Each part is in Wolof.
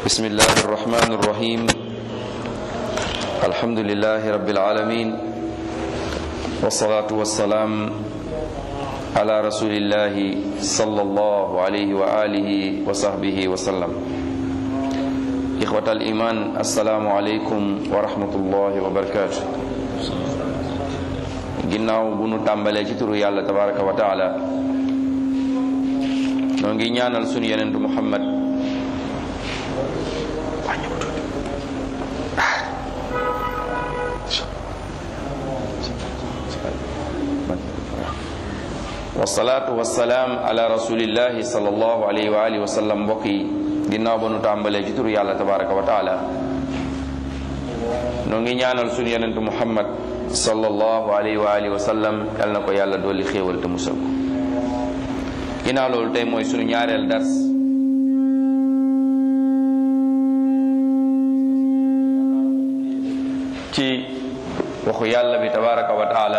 بسم الله الرحمن الرحيم الحمد لله رب العالمين والصلاة والسلام على رسول الله صلى الله عليه وآله وصحبه وسلم إخوة الإيمان السلام عليكم ورحمة الله وبركاته ginnaaw bu nu tàmbalee ci turu yàlla tabaraka wa taala noo ngi ñaanal sunu yenentu muhammad wasalaatu wasalaam ala rasulillahi sallallahu alayhi wa alihi wa sallam mbokk yi ginnaaw ba nu tàmbalee ci turu yàlla tabaraka wa taala noo ngi ñaanal sunu yenentu muhammad sallallahu alayhi wa alihi wa sallam yal na ko yàlla dolli xéewal te musal ko ginnaaw loolu tey mooy sunu ñaareel dars ci waxu yàlla bi tabaraka wa taala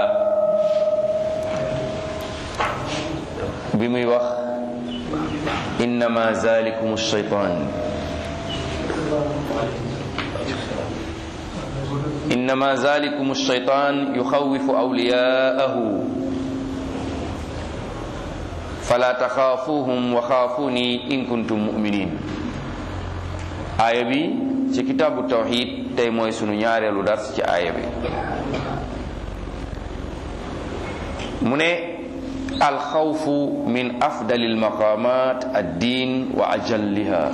bi muy wax innama zalikum shaytan innama zalikum shaytan yuxawifu awliyaahu fala taxaafuhum wa xaafuni in kuntum muminin aaya bi ci kitaabu tawxid tey mooy sunu ñaareelu dars ci aaya bi mu ne alxawfu min afdali almaqamat addin wa ajalliha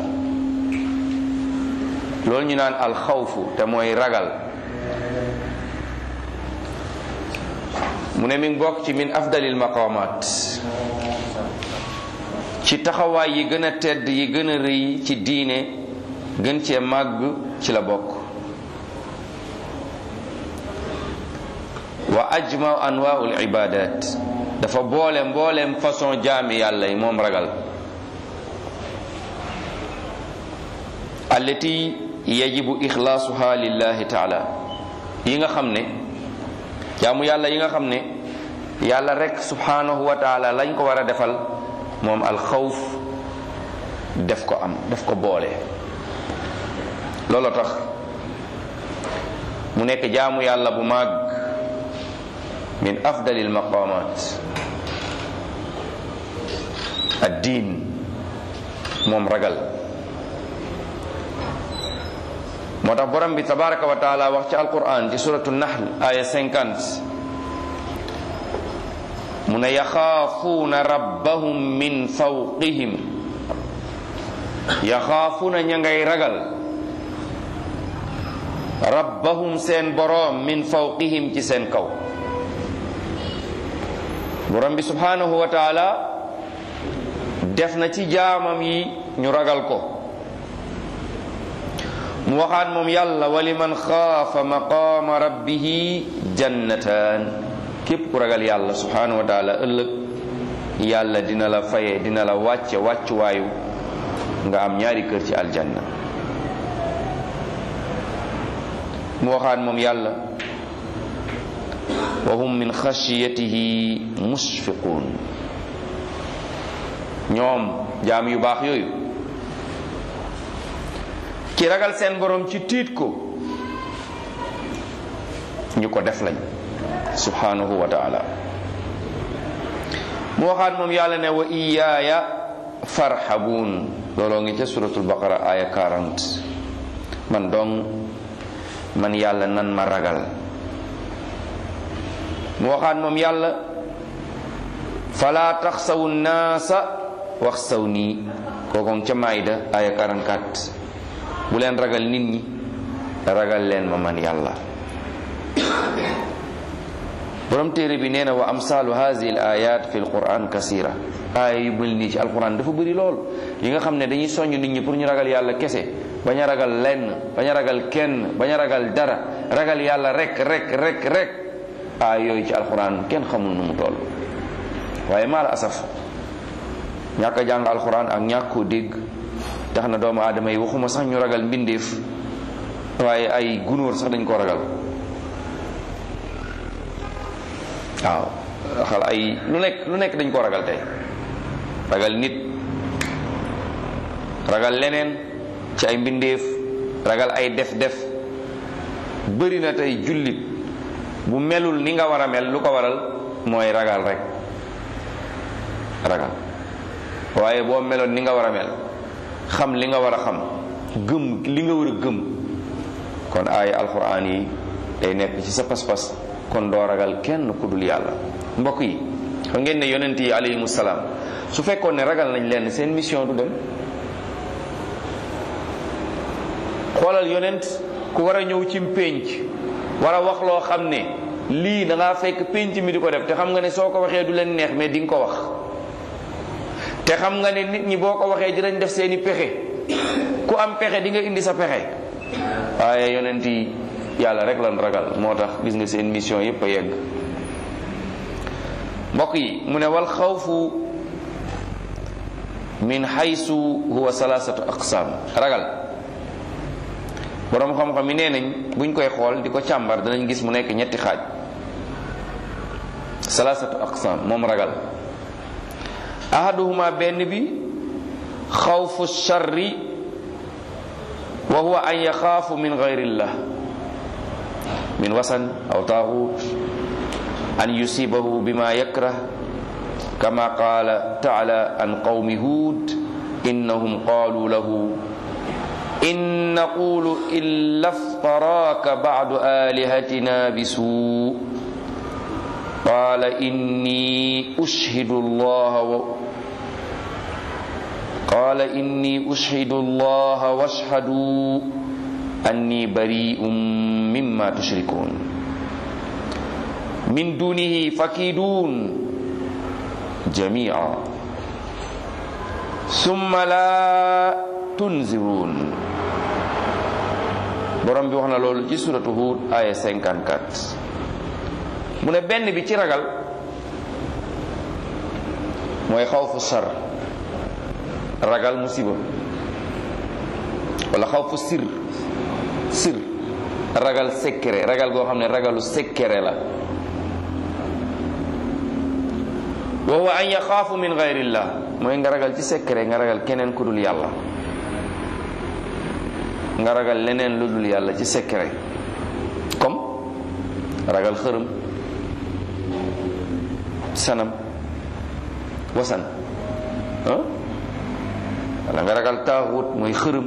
loolu ñu naan alxawfu te mooy ragal mu ne mi ngi bokk ci min afdalil maqamat ci taxawaay yi gën a tedd yi gën a rëy ci diine gën cee màgg ci la bokk wa ajma anwaul ibadat dafa boole mbooleem façon jaami yàlla yi moom ragal allati yajibu ixlaasuha lillahi taala yi nga xam ne jaamu yàlla yi nga xam ne yàlla rek subhanahu wa taala lañ ko war a defal moom alxawf def ko am def ko boole loolu tax mu nekk jaamu yàlla bu màgg min afdalil maqamat ad-diin moom ragal moo tax borom bi tabaraka wa taala wax ci alquran ci suratu nahl aya 50 mu ne yaxaafuuna rabbahum min fawqihim yaxaafuuna ña ngay ragal rabbahum seen boroom min fawqihim ci seen kaw borom bi subhanahu wa taala def na ci jaamam yi ñu ragal ko mu waxaat moom yàlla wa liman xaafa maqaama rabbihi jannataan képp ku ragal yàlla subhanahu wa taala ëllëg yàlla dina la faye dina la wàcce wàccuwaayu nga am ñaari kër ci aljanna mu waxaat moom yàlla wa hum min xashiyatihi musfiquun ñoom jaam yu baax yooyu ki ragal seen borom ci tiit ko ñu ko def lañ subhanahu wa taala mu waxaat moom yàlla ne wa iyaaya farhabuun looloo ngi ca suratul baqara aya 40 man dong man yàlla nan ma ragal mu waxaat moom yàlla fala taxsawu naasa wax saw nii kookoon ca maayda aya 44 bu leen ragal nit ñi ragal leen ma man yàlla borom téere bi nee na wa amsaalu haadihi al ayat fi l quran kasira aaya yu mel nii ci alquran dafa bëri lool yi nga xam ne dañuy soññ nit ñi pour ñu ragal yàlla kese bañ a ragal lenn bañ a ragal kenn bañ a ragal dara ragal yàlla rek rek rek rek aaya yooyu ci alquran kenn xamul nu mu toll waaye maal asaf ñàkk a jàng alquran ak ñàkk koo dégg tax na doomu aadama yi waxuma sax ñu ragal mbindeef waaye ay gunóor sax dañ ko ragal waaw xal ay lu nekk lu nekk dañ ko ragal tey ragal nit ragal leneen ci ay mbindeef ragal ay def-def bëri na tey jullit bu melul ni nga war a mel lu ko waral mooy ragal rek ragal waaye boo meloon ni nga war a mel xam li nga war a xam gëm li nga war a gëm kon aaya alxuraan yi day nekk ci sa pas-pas kon doo ragal kenn ku dul yàlla mbokk yi xam ngeen ne yonent yi alayhimu salaam su fekkoon ne ragal nañ leen seen mission du dem xoolal yonent ku war a ñëw ci pénc war a wax loo xam ne lii da ngaa fekk pénc mi di ko def te xam nga ne soo ko waxee du leen neex mais di nga ko wax te xam nga ne nit ñi boo ko waxee dinañ def seeni pexe ku am pexe di nga indi sa pexe waaye yonent yi yàlla rek lan ragal moo tax gis nga seen mission yépp a yegg mbokk yi mu ne wal xawfu min xaysu huwa salaasatu aqsaam ragal boroom xam-xam yi nee nañ buñ koy xool di ko càmbar danañ gis mu nekk ñetti xaaj salaasatu aqsaam moom ragal ahaduhuma benn bi xawfu sharri wa huwa an yaxaafu min gayrillah min wasan aw taaxut an yusibahu bima yakrah kama qaala taala an qawmi huud innahum qaalu lahu in naqulu illa ftaraaka bacdu aalihatina bisuu qaala inni ushhidu allaha wa qaala inni ushhidu allaha washhadu anni bari'un mimma tushrikun min dunihi fakidun jami'a summa la tunzirun borom bi wax na loolu ci suratu Hud aya 54 mu ne benn bi ci ragal mooy xawfu sar ragal musiba wala xawfu sir sir ragal secret ragal goo xam ne ragalu secret la wa huwa an yaxaafu min gayrillah mooy nga ragal ci secret nga ragal keneen ku dul yàlla nga ragal leneen lu dul yàlla ci secret comme ragal xërëm sanam wasan ah wala nga ragal taaxut mooy xërëm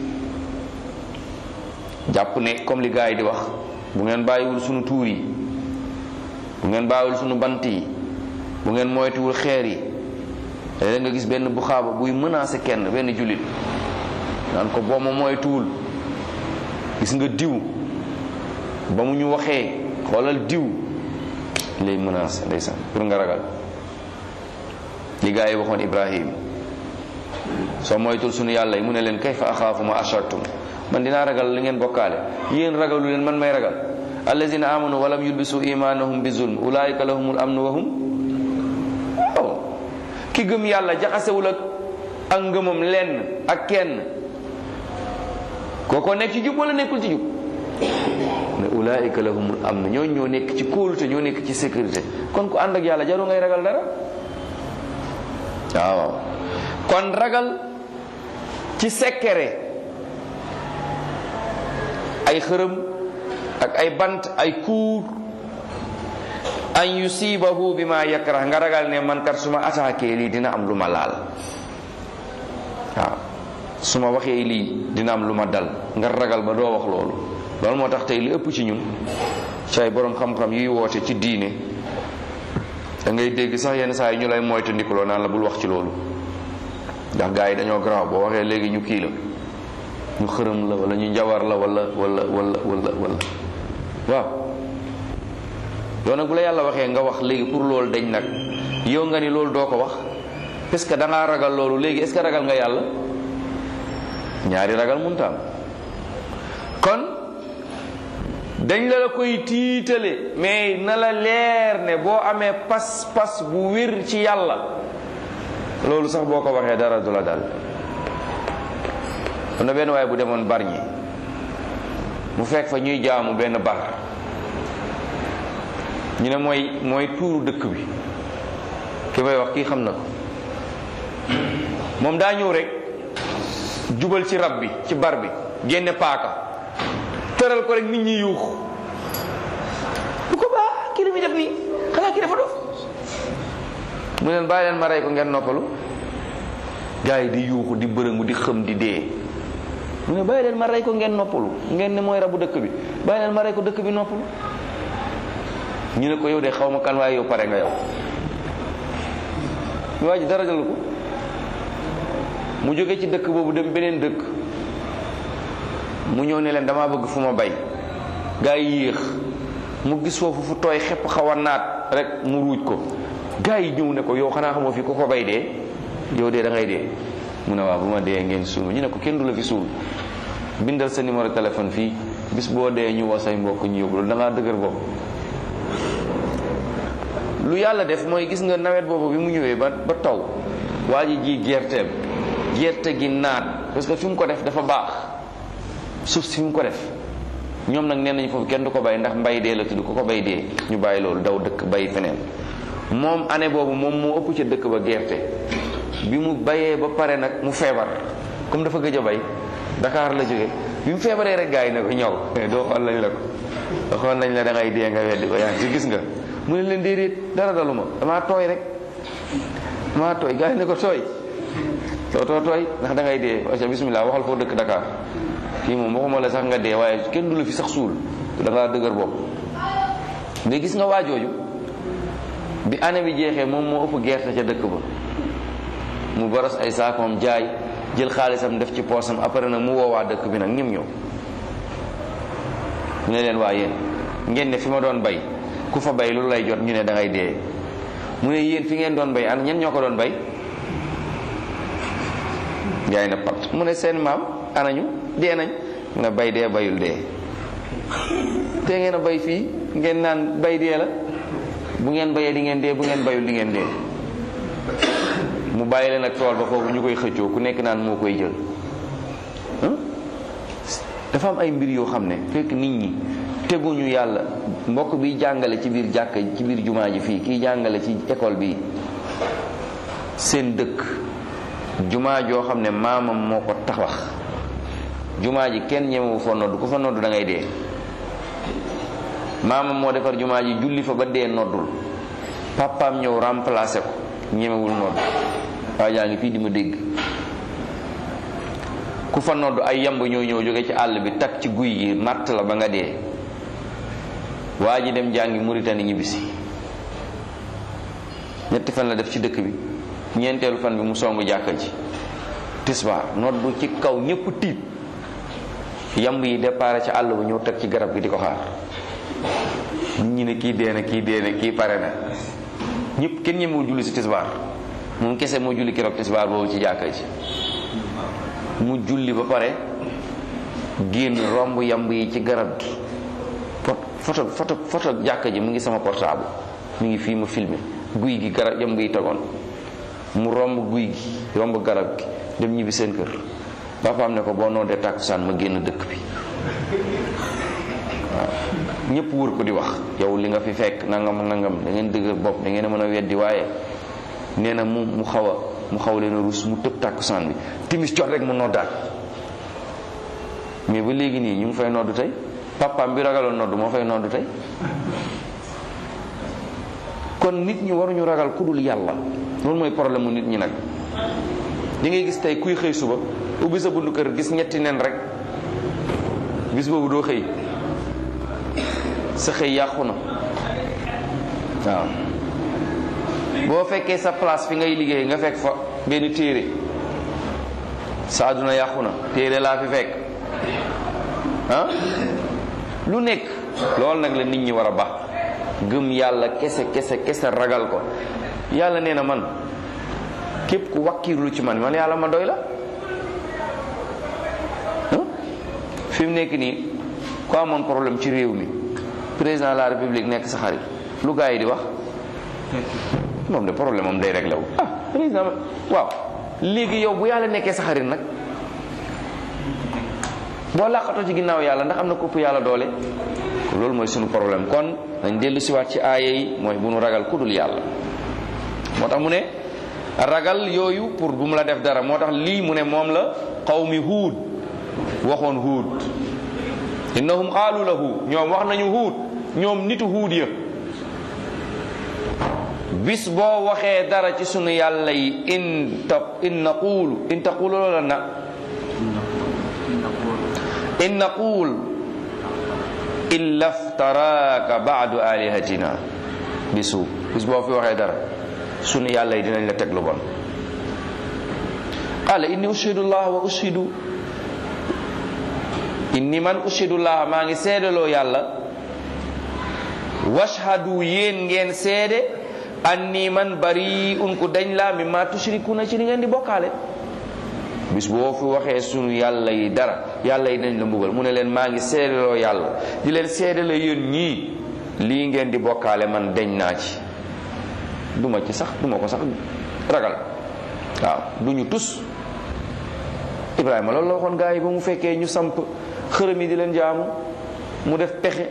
jàpp ne comme li gars yi di wax bu ngeen bàyyiwul sunu tuur yi bu ngeen bàyyiwul sunu bant yi bu ngeen moytuwul xeer yi léeg nga gis benn bu xaaba buy menacer kenn benn jullit naan ko boo ma moytuwul gis nga diw ba mu ñu waxee xoolal diw lay menacer ndeysaan pour nga ragal li gaa yi waxoon Ibrahim soo moytul sunu yàlla yi mu ne leen kayfa axaafu ma ashartum man dinaa ragal li ngeen bokkaale yéen ragalu leen man may ragal allazina amanu walam yulbisu imanahum bi zulm ulaika lahumul amnu wa hum waaw ki gëm yàlla jaxasewul ak ak ngëmam lenn ak kenn kooko nekk ci jub wala nekkul ci jub ne ulaika lahumul amn ñoo ñoo nekk ci kóolute ñoo nekk ci sécurité kon ku ànd ak yàlla jaru ngay ragal dara waaw kon ragal ci sekkere ay xërëm ak ay bant ay kuur an yusibahu bima yakrah nga ragal ne man kat su ma attaqué lii dina am lu ma laal waaw su ma waxee lii dina am lu ma dal nga ragal ba doo wax loolu loolu moo tax tey li ëpp ci ñun ci ay borom xam-xam yuy woote ci diine da ngay dégg sax yenn saa yi ñu lay moytu ndikuloo naan la bul wax ci loolu ndax gars yi dañoo garaaw boo waxee léegi ñu kii la ñu xërëm la wala ñu njawar la wala wala wala wala wala waaw yow nag bu la yàlla waxee nga wax léegi pour loolu dañ nag yow nga ni loolu doo ko wax parce que da ngaa ragal loolu léegi est ce que ragal nga yàlla ñaari ragal munta am kon dañ la la koy tiitale mais na la leer ne boo amee pas-pas bu wér ci yàlla loolu sax boo ko waxee dara du la dal am na benn waaye bu demoon bar ñi mu fekk fa ñuy jaamu benn bar ñu ne mooy mooy tuuru dëkk bi ki may wax kii xam na ko moom daa ñëw rek jubal ci rab bi ci bar bi génne paaka tëral ko rek nit ñi yuux bu ko baax kii li muy def nii xanaa kii dafa dof mu leen bàyyi leen ma rey ko ngeen noppalu gars yi di yuuxu di bërëngu di xëm di dee mu ne bàyyi leen ma rey ko ngeen noppalu ngeen ne mooy rabu dëkk bi bàyyi leen ma rey ko dëkk bi noppalu ñu ne ko yow de xaw ma kan waaye yow pare nga yow waa ji dara jalu ko mu jóge ci dëkk boobu dem beneen dëkk mu ñëw ne leen damaa bëgg fu ma bay gaa yi yéex mu gis foofu fu tooy xepp xaw a naat rek mu ruuj ko gaa yi ñëw ne ko yow xanaa xamoo fi ku ko bay dee yow dee da ngay dee mu ne waaw bu ma dee ngeen suul ñu ne ko kenn du la fi suul bindal sa numéro téléphone fii bis boo dee ñu woo say mbokk ñu yóbbu loolu da ngaa dëgër bopp lu yàlla def mooy gis nga nawet boobu bi mu ñëwee ba ba taw waa ji ji gerteem gerte gi naat parce que fi mu ko def dafa baax suuf si fi mu ko def ñoom nag nee nañu foofu kenn du ko bay ndax mbay dee la tudd ku ko bay dee ñu bàyyi loolu daw dëkk bay feneen moom année boobu moom moo ëpp ca dëkk ba gerte bi mu bayee ba pare nag mu feebar comme dafa gëj a bay Dakar la jóge bi mu feebaree rek gars yi ne ko ñëw doo xool lañ la ko xool nañ la da ngay dee nga weddi ko yaa ngi gis nga mu ne leen déedéet dara daluma damaa tooy rek damaa tooy gars yi ne ko tooy too too tooy ndax da ngay dee aca bismillah waxal foo dëkk Dakar kii moom waxuma la sax nga dee waaye kenn du la fi sax suul da ngaa dëgër bopp mais gis nga waajooju bi année bi jeexee moom moo ëpp gerte ca dëkk ba mu boros ay saakoom jaay jël xaalisam def ci poosam après nag mu woowaa dëkk bi nag ñim ñëw ñu ne leen waa yéen ngeen ne fi ma doon bay ku fa bay lu lay jot ñu ne da ngay dee mu ne yéen fi ngeen doon bay ana ñen ñoo ko doon bay jaay na pat mu ne seen maam anañu dee nañ mu ne bay dee bayul dee te ngeen a bay fii ngeen naan bay dee la bu ngeen bayee di ngeen dee bu ngeen bayul di ngeen dee mu bàyyi leen ak tool ba foofu ñu koy xëccoo ku nekk naan moo koy jël dafa am ay mbir yoo xam ne fekk nit ñi teguñu yàlla mbokk bi jàngale ci biir jàkka ci biir jumaa ji fii kiy jàngale ci école bi seen dëkk jumaa joo xam ne maamam moo ko tabax jumaa ji kenn ñemewu fa nodd ku fa nodd da ngay dee maamam moo defar jumaa ji julli fa ba dee noddul papaam ñëw remplacer ko ñemewul nodd waa jaa ngi fii di ma dégg ku fa nodd ay yamb ñoo ñëw jóge ci àll bi takk ci guy yi matt la ba nga dee waa ji dem jàngi Mauritanie ñibbisi ñetti fan la def ci dëkk bi ñeenteelu fan bi mu songu jàkka ji tisbaar noddu ci kaw ñépp tiit yamb yi départ ci àll ba ñëw teg ci garab gi di ko xaar nit ñi ne kii dee na kii dee na kii pare na ñëpp kenn ñemewul julli si tisbaar moom kese moo julli keroog tisbaar boobu ci jàkka ji mu julli ba pare génn romb yamb yi ci garab gi photo photo photo jàkka ji mu ngi sama portable mu ngi fii ma filmé guy gi garab yamb yi tegoon mu romb guy gi romb garab gi dem ñibbi seen kër papaam ne ko boo noodee tàkkusaan ma génn dëkk bi waaw ñëpp wër ko di wax yow li nga fi fekk nangam nangam da ngeen dëgër bopp da ngeen a mën a weddi waaye nee na mu mu xaw a mu xaw leen a rus mu tëb tàkkusaan bi timis jot rek mu noddaat mais ba léegi nii ñu ngi fay noddu tey papaam bi ragaloon noddu moo fay noddu tey kon nit ñi waruñu ragal ku dul yàlla loolu mooy problème mu nit ñi nag di ngay gis tey kuy xëy suba ubbi sa bundu kër gis ñetti nen rek bis boobu doo xëy sa xëy yàqu na waaw boo fekkee sa place fi ngay liggéey nga fekk fa benn téere sa àdduna yàqu na téere laa fi fekk ah lu nekk loolu nag la nit ñi war a baax gëm yàlla kese kese kese ragal ko yàlla nee na man képp ku wakkiirlu ci man man yàlla ma doy la fi mu nekk nii ku amoon problème ci réew mi président de la république nekk sa xarit lu gaa yi di wax moom de problème am day réglé wu ah président waaw léegi yow bu yàlla nekkee sa xarit nag boo làqatoo ci ginnaaw yàlla ndax am na kopp yàlla doole loolu mooy sunu problème kon dañ dellu siwaat ci aaya yi mooy bu nu ragal ku dul yàlla moo tax mu ne ragal yooyu pour bu mu la def dara moo tax lii mu ne moom la qawmi huud waxoon huud innahum qaalu lahu ñoom wax nañu huud ñoom nitu huud ya bis boo waxee dara ci sunu yàlla yi in ta in naqulu in taqulu loola na in naqul illa ftaraaka baadu alihatina bisu bis boo fi waxee dara sunu yàlla yi dinañ la teg lu bon qala inni ushidu llah wa ushidu inni man ushidu llah maa ngi seedaloo yàlla washhadu yéen ngeen seede anni man bari un ku dañ laa mi ma tushrikuna ci li ngeen di bokkaale bis boo fi waxee sunu yàlla yi dara yàlla yi dañ la mbugal mu ne leen maa ngi seedaloo yàlla di leen seedala yéen ñii lii ngeen di bokkaale man deñ naa ci duma ci sax duma ko sax ragal waaw du ñu tus Ibrahima loolu la waxoon gaa yi ba mu fekkee ñu samp xërëm yi di leen jaamu mu def pexe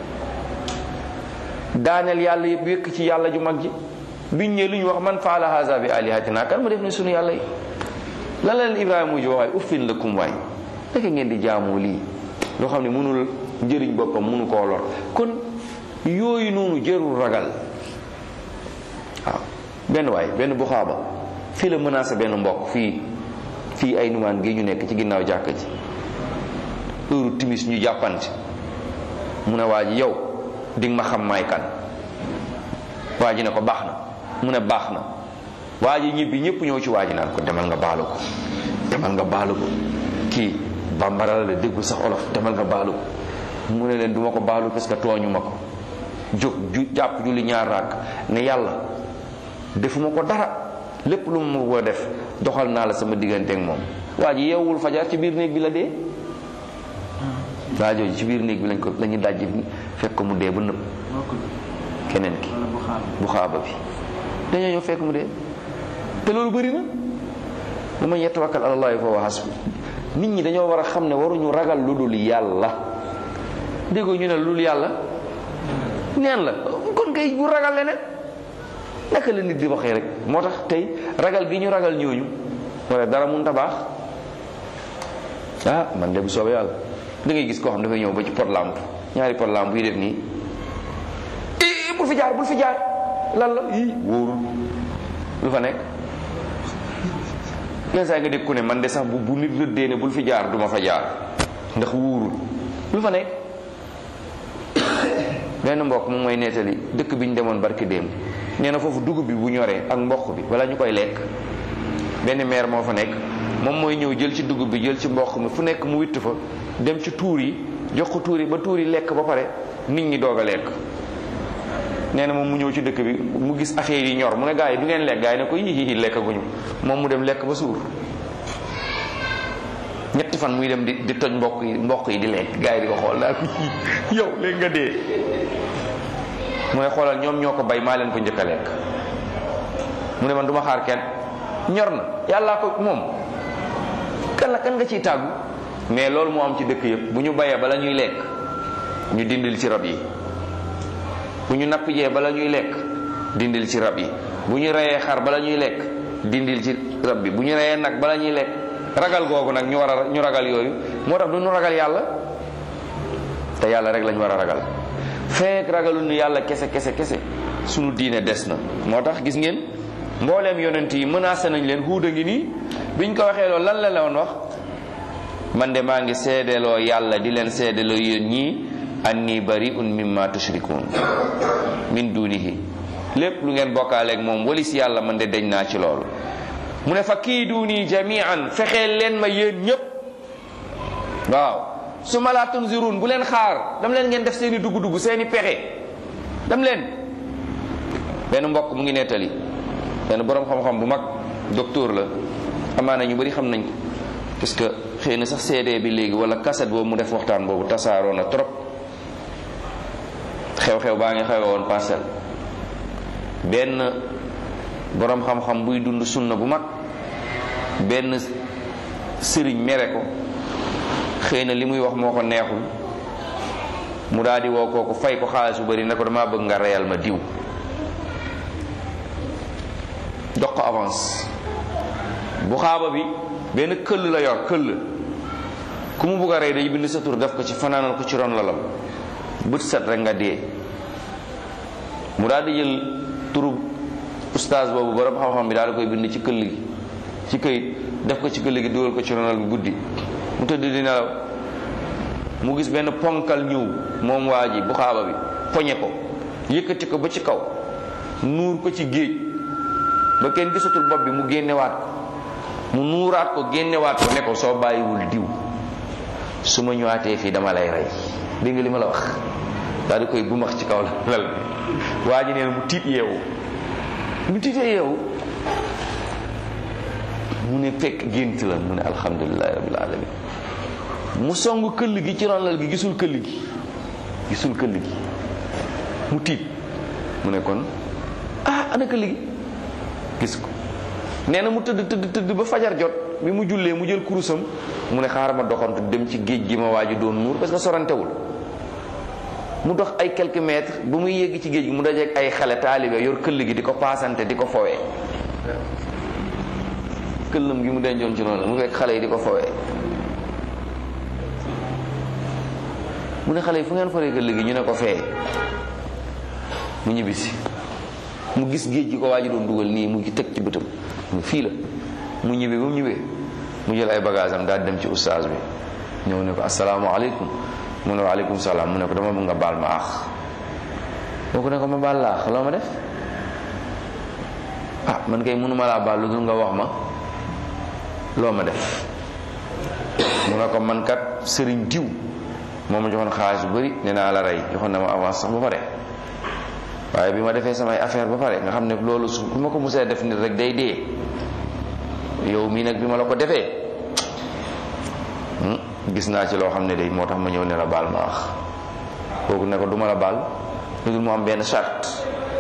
daaneel yàlla yëpp yëkk ci yàlla ju mag ji biñ ñëwee lu ñu wax man faala haza bi alihatina kan mu def ni sunu yàlla yi lan la leen Ibrahima mujj wax waay uffin lakum waay naka ngeen di jaamu lii loo xam ne mënul njëriñ boppam mënu koo lor kon yooyu noonu jërul ragal waaw benn waay benn bu xaaba fii la menacé benn mbokk fii fii ay numaan gi ñu nekk ci ginnaaw jàkka ji heure timis ñu jàppante mu ne waa ji yow di nga ma xam maay kan waa ji ne ko baax na mu ne baax na waa ji ñibbi ñëpp ñëw ci waa ji naan ko demal nga baalu ko demal nga baalu ko kii bambara la déggu sax olof demal nga baalu ko mu ne leen duma ko baalu parce que tooñu ma ko jóg ju jàpp julli ñaar raak ne yàlla defuma ko dara lépp lu mu ko def doxal naa la sama diggante ak moom waa ji yeewul fajar ci biir néeg bi la dee waa jooju ci biir néeg bi lañ ko la ñu dajji fekk ko mu dee ba nëb keneen ki bu xaaba bi dañoo ñëw fekk mu dee te loolu bëri na bu man yatawakkal ala llahi fa huwa hasbu nit ñi dañoo war a xam ne waruñu ragal lu dul yàlla déggoo ñu ne lu dul yàlla neen la kon kay bu ragal leneen naka la nit di waxee rek moo tax tey ragal gi ñu ragal ñooñu wala dara mun ta baax ah man de bu soobee yàlla da ngay gis koo xam dafay ñëw ba ci pot lampe ñaari pot lampe yi def nii i bul fi jaar bul fi jaar lan la i wóorul lu fa nekk yenn saa nga dégg ku ne man de sax bu bu nit rëddee ne bul fi jaar duma fa jaar ndax wóorul lu fa nekk benn mbokk mu mooy nettali dëkk bi ñu demoon barki démb nee na foofu dugub bi bu ñoree ak mboq bi wala ñu koy lekk benn maire moo fa nekk moom mooy ñëw jël ci dugub bi jël ci mboq mi fu nekk mu witt fa dem ci tuur yi jox ko tuur yi ba tuur yi lekk ba pare nit ñi doog a lekk nee na moom mu ñëw ci dëkk bi mu gis affaire yi ñor mu ne gaa yi du ngeen lekk gaa yi ne ko yii lekkaguñu moom mu dem lekk ba suur ñetti fan muy dem di di toj mbokk yi mbokk yi di lekk gaa yi di ko xool daal yow léegi nga dee mu ne xoolal ñoom ñoo ko bay maa leen ko njëkk a lekk mu ne man du ma xaar kenn ñor na yàllaa ko moom kan la kan nga ciy tàggu mais loolu moo am ci dëkk yëpp bu ñu bayee bala ñuy lekk ñu dindil ci rab yi bu ñu napp jee bala ñuy lekk dindil ci rab yi bu ñu reyee xar bala ñuy lekk dindil ci rab bi bu ñu reyee nag bala ñuy lekk ragal googu nag ñu war a ñu ragal yooyu moo tax du ñu ragal yàlla te yàlla rek lañ war a ragal fekk ragalu nu yàlla kese kese kese sunu diine des na moo tax gis ngeen mbooleem yonent yi menacé nañ leen huuda ngi nii biñ ko waxee loolu lan la la woon wax man de maa ngi seedeloo yàlla di leen seedeloo yéen ñii anni bari'un mimma tushrikun min dunihi lépp lu ngeen bokkaaleeg moom walis yàlla man de deñ naa ci loolu mu ne fa kii duuni jamian fexeel leen ma yéen ñépp waaw su ma laa tunzirun bu leen xaar dam leen ngeen def seeni dugg-dugg seeni pexe dam leen benn mbokk mu ngi nettali benn boroom xam-xam bu mag docteur la amaana ñu bari xam nañ ko parce que xëy na sax CD bi léegi wala cassette boobu mu def waxtaan boobu tasaaroo na trop xew-xew baa ngi xewe woon parcelle benn boroom xam-xam buy dund sunna bu mag benn sëriñ mere ko xëy na li muy wax moo ko neexul mu daal di woo kooku fay ko xaalis bu bari ne ko dama bëgg nga reyal ma diw jox ko avance bu xaaba bi benn këll la yor këll ku mu bugg a rey day bind sa tur def ko ci fanaanal ko ci ron lalam bët set rek nga dee mu daal di jël turu ustaas boobu borom xam-xam bi daal di koy bind ci këll gi ci këyit def ko ci këll gi dugal ko ci ronal bi guddi mu tëdd di nelaw mu gis benn ponkal ñëw moom waa ji bu xaaba bi poñe ko yëkkati ko ba ci kaw nuur ko ci géej ba kenn gisatul bopp bi mu génnewaat ko mu nuuraat ko génnewaat ko ne ko soo bàyyiwul diw su ma ñëwaatee fii dama lay rey dégg nga li ma la wax daal di koy bumax ci kaw lal bi waa ji neen mu tiit yeewu mu tiitee yeewu mu ne fekk gént la mu ne alhamdulilahi rabbil alamin mu song këll gi ci ronlal gi gisul këll gi gisul këll gi mu tiit mu ne kon ah ana këll gi gis ko nee na mu tëdd tëdd tëdd ba fajar jot bi mu jullee mu jël kurusam mu ne xaaral ma doxantu dem ci géej gi ma waaju doon nuur parce que sorantewul mu dox ay quelques mètres ba muy yégg ci géej gi mu dajeek ay xale taalibe yor këll gi di ko paasante di ko fowee këllam gi mu dencoon ci noonu mu fekk xale yi di ko fowee mu ne xale yi fu ngeen foree këll gi ñu ne ko fee mu ñibbisi mu gis géej gi ko waa ji doon dugal nii mu ngi teg ci bëtam mu fii la mu ñibbee ba mu ñibbee mu jël ay bagage am daal dem ci ustaas bi ñëw ne ko asalaamaaleykum mu ne waaleykum salaam mu ne ko dama bëgg nga baal ma aax moo ko ne ko ma baal la aax loo ma def ah man kay mënuma laa baal lu dul nga wax ma loo ma def mu ne ko man kat sëriñ diw moo ma joxoon xaalis bu bëri nee naa la rey joxoon na ma avance sax ba pare waaye bi ma defee samay affaire ba pare nga xam ne loolu su ku ma ko musee def nit rek day dee yow mii nag bi ma la ko defee gis naa ci loo xam ne day moo tax ma ñëw ne la baal ma wax kooku ne ko du ma la baal lu dul mu am benn charte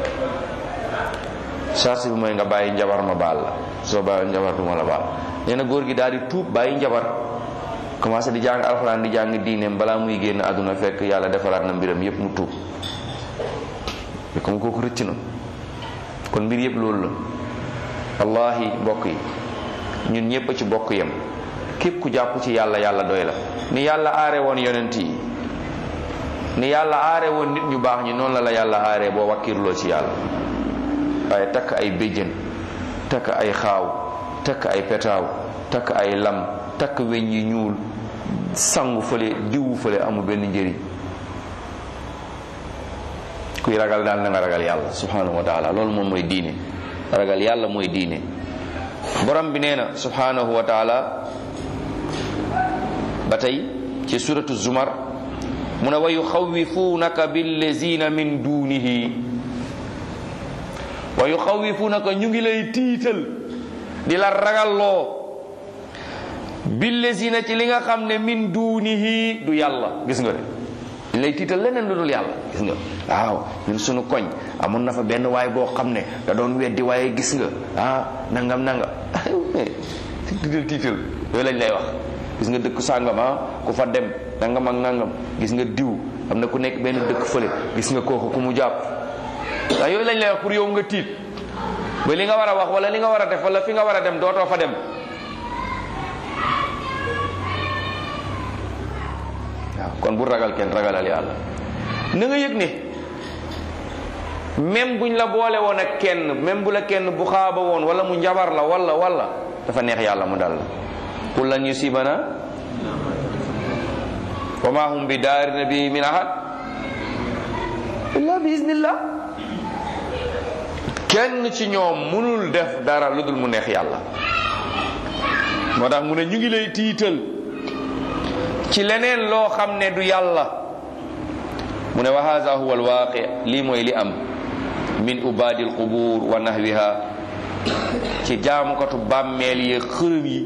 charte bi mooy nga bàyyi njabar ma baal la soo bàyyi njabar du ma la baal nee na góor gi daal di tuub bàyyi njabar commencé di jàng alxuraan di jàng diineem balaa muy génn àdduna fekk yàlla defaraat na mbiram yépp mu tuub mais comme kooku rëcc na kon mbir yépp loolu la wallahi mbokk yi ñun ñépp a ci bokk yem képp ku jàpp ci yàlla yàlla doy la ni yàlla aare woon yonent yi ni yàlla aare woon nit ñu baax ñi noonu la la yàlla aare boo wakkirloo ci yàlla waaye takk ay béjjën takk ay xaaw takk ay petaaw takk ay lam takk weñ yi ñuul sangu fële diwu fële amul benn njëriñ kuy ragal daal na nga ragal yàlla subhanahu wa taala loolu moom mooy diine ragal yàlla mooy diine borom bi nee na subhanahu wa taala ba tey ci suratu zumar mu ne wa yuxawifunaka billazina min dunihi wa yuxawifunaka ñu ngi lay tiital di la ragalloo billazina ci li nga xam ne min dunihi du yàlla gis nga de dañ lay tiital leneen lu dul yàlla gis nga waaw ñun sunu koñ amoon na fa benn waay boo xam ne da doon weddi waaye gis nga ah nangam nangam tiital tiital yooyu lañ lay wax gis nga dëkk sàngam ah ku fa dem nangam ak nangam gis nga diw am na ku nekk benn dëkk fële gis nga kooku ku mu jàpp waaye yooyu lañ lay wax pour yow nga tiit ba li nga war a wax wala li nga war a def wala fi nga war a dem dootoo fa dem waaw kon bu ragal kenn ragalal yàlla na nga yëg ne même buñ la boole woon ak kenn même bu la kenn bu xaaba woon wala mu njabar la wala wala dafa neex yàlla mu dal la qul lan yusibana wa ma hum bi daarina bi min ahad illa bi iznillah kenn ci ñoom munul def dara lu dul mu neex yàlla moo tax mu ne ñu ngi lay tiital ci leneen loo xam ne du yàlla mu ne wa hada huwa alwaqi lii mooy li am min ubadi alqubur wa nahwiha ci jaamukatu bàmmeel yi xërëm yi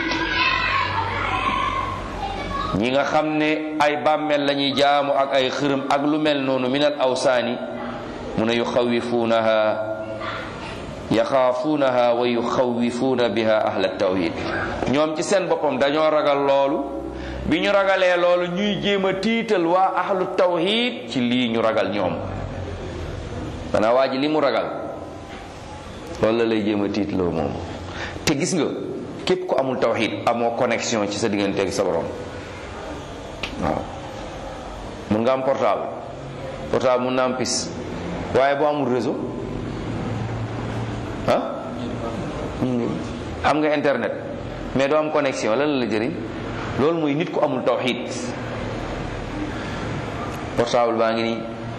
ñi nga xam ne ay bàmmeel la ñuy jaamu ak ay xërëm ak lu mel noonu min al awsaani mu ne yuxawifuunaha yaxaafuunaha wa yuxawifuuna biha ahla tawhid ñoom ci seen boppam dañoo ragal loolu bi ñu ragalee loolu ñuy jéem a tiital waa ahlu tawhid ci lii ñu ragal ñoom danaa waa ji li mu ragal loolu la lay jéem a tiitloo moom te gis nga képp ku amul tawxid amoo connexion ci sa digganteeg sa borom waaw mun nga am portable portable mun na am pis waaye boo amul réseau ah am nga internet mais doo am connexion lan la jëriñ loolu mooy nit ku amul tawxid portable baa ngi nii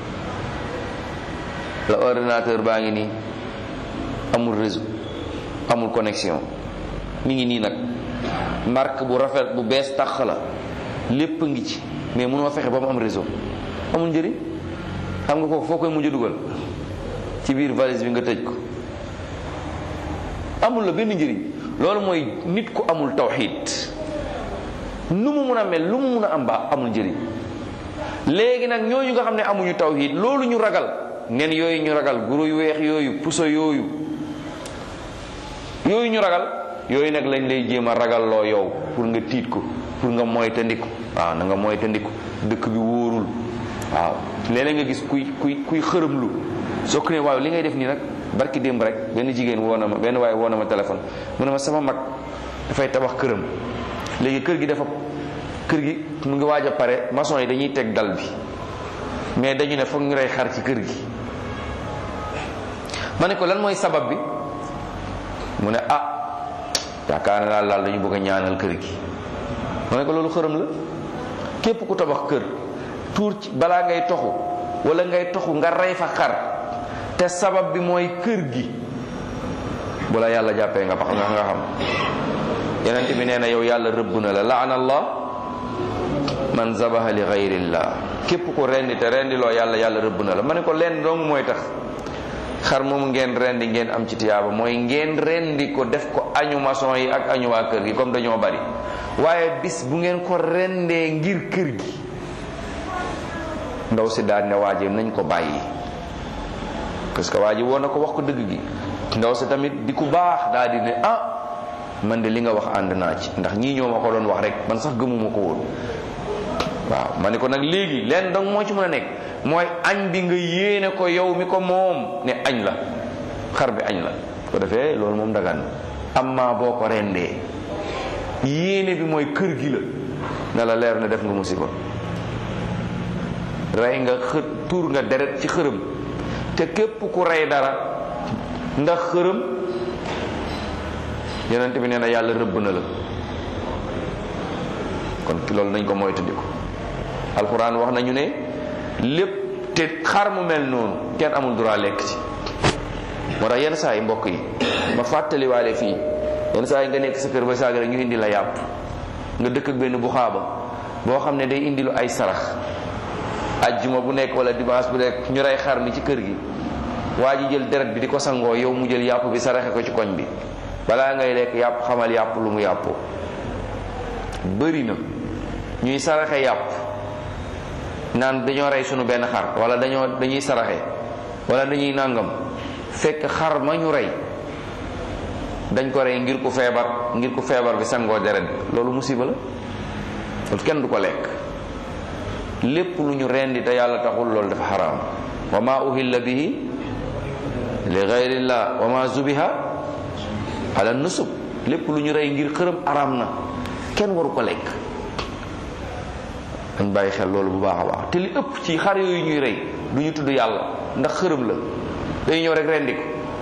la ordinateur baa ngi nii amul réseau amul connexion mi ngi nii nag marque bu rafet bu bees tax la lépp a ngi ci mais mënoo fexe ba mu am réseau amul njëriñ xam nga kooku foo koy mujj dugal ci biir valise bi nga tëj ko amul la benn njëriñ loolu mooy nit ku amul tawxid nu mu mun a mel lu mu mun a am ba amul njëriñ léegi nag ñooñu nga xam ne amuñu tawhid loolu ñu ragal nen yooyu ñu ragal guro yu weex yooyu puso yooyu yooyu ñu ragal yooyu nag lañ lay jéem a ragal loo yow pour nga tiit ko pour nga moytandiku waaw na nga moytandiku dëkk bi wóorul waaw léeg-léeg nga gis kuy kuy kuy xërëmlu soo ko ne waaw li ngay def nii nag barki démb rek benn jigéen woo na ma benn waaye woo na ma téléphone mu ne ma sama mag dafay tabax këram léegi kër gi dafa kër gi mu ngi waaj a pare maçon yi dañuy teg dal bi mais dañu ne foog ñu rey xar ci kër gi ma ne ko lan mooy sabab bi mu ne ah yaakaar naa daal dañu bëgg a ñaanal kër gi ma ne ko loolu xërëm la képp ku tabax kër tuur ci balaa ngay toxu wala ngay toxu nga rey fa xar te sabab bi mooy kër gi bu la yàlla jàppee nga xam nga xam yonent bi nee na yow yàlla rëbb na la laana allah man zabaha li gayrillah képp ku rendi te rendi loo yàlla yàlla rëbb na la ma ne ko leen dong mooy tax xar moom ngeen rendi ngeen am ci tiyaaba mooy ngeen rendi ko def ko añu maçon yi ak añu waa kër gi comme dañoo bari waaye bis bu ngeen ko rendee ngir kër gi ndaw si daal ne waaje nañ ko bàyyi parce que waa ji woon na ko wax ko dëgg gi ndaw si tamit di ku baax daal di ne ah man de li nga wax ànd naa ci ndax ñii ñoo ma ko doon wax rek man sax gëmuma ko woon waaw ma ne ko nag léegi leen dong moo ci mën a nekk mooy añ bi nga yéene ko yow mi ko moom ne añ la xar bi añ la ko defee loolu moom dagan amma boo ko rendee yéene bi mooy kër gi la na la leer ne def nga musiba rey nga xë tuur nga deret ci xërëm te képp ku rey dara ndax xërëm yonent bi nee na yàlla rëbb na la kon loolu nañ ko moytandiku alxuraan wax nañu ne lépp te xar mu mel noonu kenn amul droit lekk ci moo tax yenn saa yi mbokk yi ma fàttaliwaale fii yenn saa yi nga nekk sa kër ba saaga rek ñu indi la yàpp nga dëkk ak benn bu xaaba boo xam ne day indi lu ay sarax ajjuma bu nekk wala dimanche bu nekk ñu rey xar mi ci kër gi waa ji jël deret bi di ko sangoo yow mu jël yàpp bi saraxe ko ci koñ bi balaa ngay lekk yàpp xamal yàpp lu mu yàppoo bëri na ñuy saraxe yàpp naan dañoo rey sunu benn xar wala dañoo dañuy saraxe wala dañuy nàngam fekk xar ma ñu rey dañ ko rey ngir ku feebar ngir ku feebar bi sangoo deret bi loolu musiba la loolu kenn du ko lekk lépp lu ñu rendi te yàlla taxul loolu dafa xaraam wa ma uhilla bihi li gayrillah wa ma zubiha ala nusub lépp lu ñu rey ngir xërëm araam na kenn waru ko lekk dañ bàyyi xel loolu bu baax a baax te li ëpp ci xar yooyu ñuy rey du ñu tudd yàlla ndax xërëm la dañu ñëw rek rendi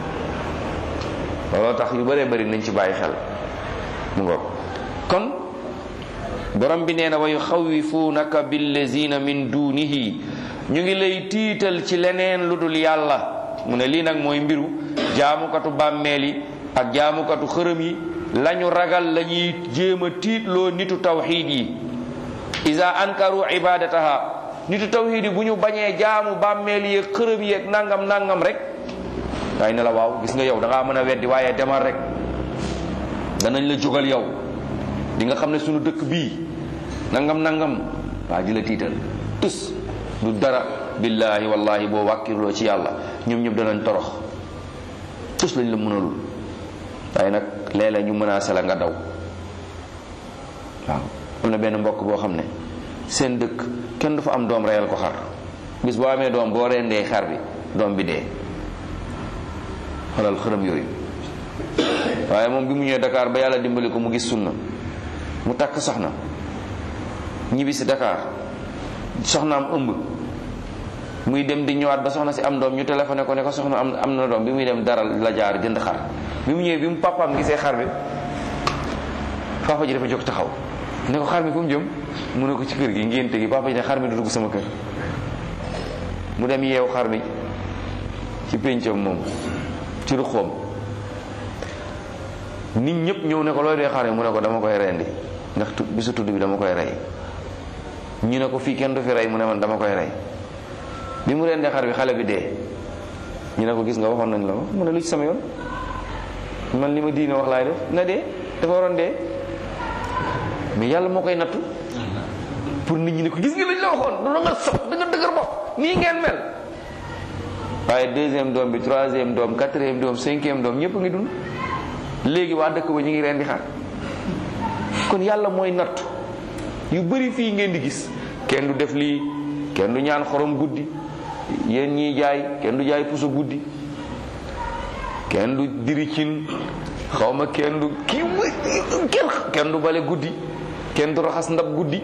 ko looloo tax yu bëree bëri nañ ci bàyyi xel mu ngoog kon borom bi nee na wa yuxawifunaka billazina min dunihi ñu ngi lay tiital ci leneen lu dul yàlla mu ne lii nag mooy mbiru jaamukatu bàmmeel yi ak jaamukatu xërëm yi lañu ragal la ñuy jéem a tiitloo nitu tawxiid yi isa ankaru ibadataha nitu tawxiid yi bu ñu bañee jaamu bàmmeel yi xërëm yi ak nangam nangam rek waaye ne la waaw gis nga yow da ngaa mën a weddi waaye demal rek danañ la jógal yow di nga xam ne sunu dëkk bii nangam nangam waa ji la tiital tus du dara billahi wallahi boo wàkkirloo ci yàlla ñoom ñëpp danañ torox tus lañ la mënalul waaye nag léeg-léeg ñu menacé la nga daw waaw am na benn mbokk boo xam ne seen dëkk kenn du fa am doom reyal ko xar bis boo amee doom boo rendee xar bi doom bi dee xoolal xërëm yooyu waaye moom bi mu ñëwee Dakar ba yàlla dimbali ko mu gis sunna mu takk soxna ñibbi si Dakar soxnaam ëmb muy dem di ñëwaat ba soxna si am doom ñu téléphoné ko ne ko soxna am am na doom bi muy dem dara la jaar jënd xar bi mu ñëwee bi mu papaam gisee xar bi papa ji dafa jóg taxaw ne ko xar mi fu mu jëm mu ne ko ci kër gi ngénte gi papa ji ne xar mi du dugg sama kër mu dem yeew xar mi ci péncam moom ci ruxoom nit ñëpp ñëw ne ko looy dee xar mi mu ne ko dama koy rendi ndax tu bisu tudd bi dama koy rey ñu ne ko fii kenn du fi rey mu ne man dama koy rey bi mu rendee xar bi xale bi dee ñu ne ko gis nga waxoon nañ la ko mu ne lu ci sama yoon man li ma diine wax laay def na dee dafa waroon dee mais yàlla moo koy nattu pour nit ñi ne ko gis nga lañ la waxoon du la nga sob da nga dëgër bopp nii ngeen mel waaye deuxième doom bi troisième doom quatrième doom cinquième doom ñëpp ngi dund léegi waa dëkk ba ñu ngi rendi xar kon yàlla mooy nattu yu bëri fii ngeen di gis kenn du def lii kenn du ñaan xorom guddi yéen ñiy jaay kenn du jaay puso guddi kenn du diri cin xaw ma kenn du kii kenn kenn du bale guddi kenn du raxas ndab guddi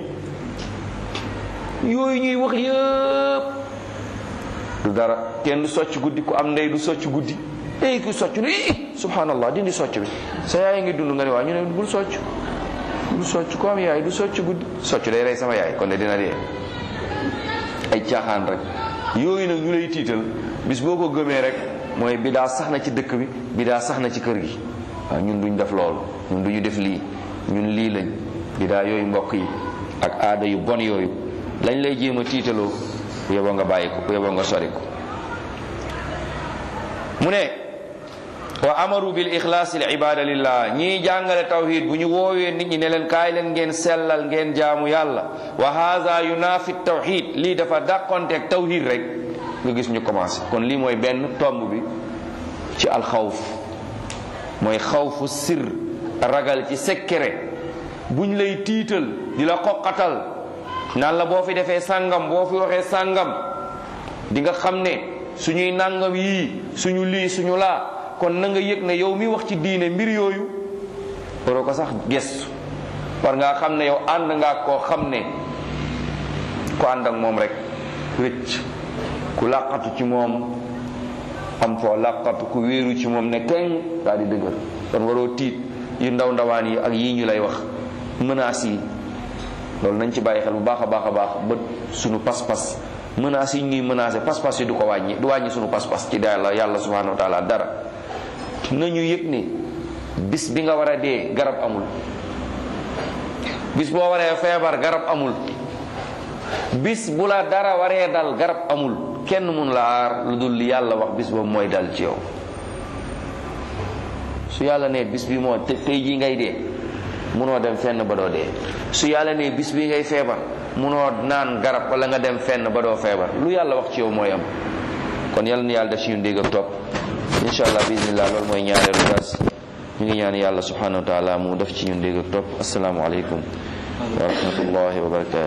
yooyu ñuy wax yëpp du dara kenn du socc guddi ku am ndey du socc guddi ey ku socc ne ii subhanallah dindi socc bi sa yaay ngi dund nga ne waa ñu ne bul socc bul socc ko am yaay du socc guddi socc day rey sama yaay kon de dina dee ay caaxaan rek yooyu nag ñu lay tiital bis boo ko gëmee rek mooy bidaa sax na ci dëkk bi bidaa sax na ci kër gi waaw ñun duñ def loolu ñun duñu def lii ñun lii lañ bidaa yooyu mbokk yi ak aada yu bon yooyu lañ lay jéem a tiitaloo bu yeboo nga bàyyi ko bu yeboo nga sori ko mu ne wa amaru bil ixlaas al ibada lillah ñii jàngale tawhid bu ñu woowee nit ñi ne leen kaay leen ngeen sellal ngeen jaamu yàlla wa haza yunafi tawhid lii dafa dàqonteeg tawhid rek nga gis ñu commencé kon lii mooy benn tomb bi ci alxawf mooy xawfu sir ragal ci secret buñ lay tiital di la xoqatal naan la boo fi defee sàngam boo fi waxee sàngam di nga xam ne suñuy nàngam yii suñu lii suñu laa kon na nga yëg ne yow mi wax ci diine mbir yooyu waroo ko sax gestu war ngaa xam ne yow ànd ngaa koo xam ne ku ànd ak moom rek rëcc ku làqatu ci moom am foo làqatu ku wéeru ci moom ne keng daal di dëgër kon waroo tiit yu ndaw ndawaan yi ak yii ñu lay wax menaces yi loolu nañ ci bàyyi xel bu baax a baax a baax ba suñu pas-pas menaces yi ñuy menacé pas-pas yi du ko wàññi du wàññi suñu pas-pas ci yàlla yàlla subhanahu wa taala dara nañu yëg ne bis bi nga war a dee garab amul bis boo waree feebar garab amul bis bu la dara waree dal garab amul kenn mun la aar lu dul li yàlla wax bis boobu mooy dal ci yow su yàlla ne bis bi moo tey jii ngay dee munoo dem fenn ba doo dee su yàlla ne bis bi ngay feebar munoo naan garab wala nga dem fenn ba doo feebar lu yàlla wax ci yow mooy am kon yàlla na yàlla def ci ñun dégg ak topp incha allah bismillah loolu mooy ñaareelu dars ñu ngi ñaan yàlla subhanahu wa taala mu def ci ñun dégg ak topp asalaamualeykum wa rahmatullahi wa barakatu